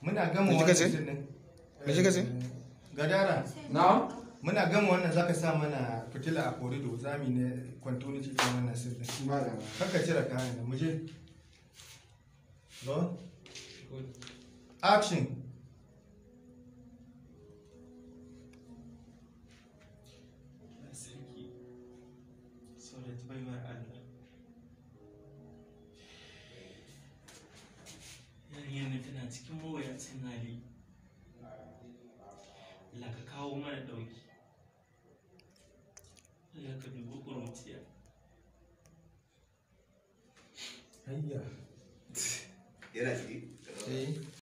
muna gama Me kika wannan ce? sin din Me kika ce? gadara na muna gama wannan zaka sa mana fitila a korido zami ne kwantoni cikin wannan sin din ba da kanka cire kayan da muje go action sarki saurat baiwar Allah yarinyar nan tana cikin mawuyacin hali Allah ka kawo mana ɗauki Allah ka dubi ƙuruciya hayya yana ciki eh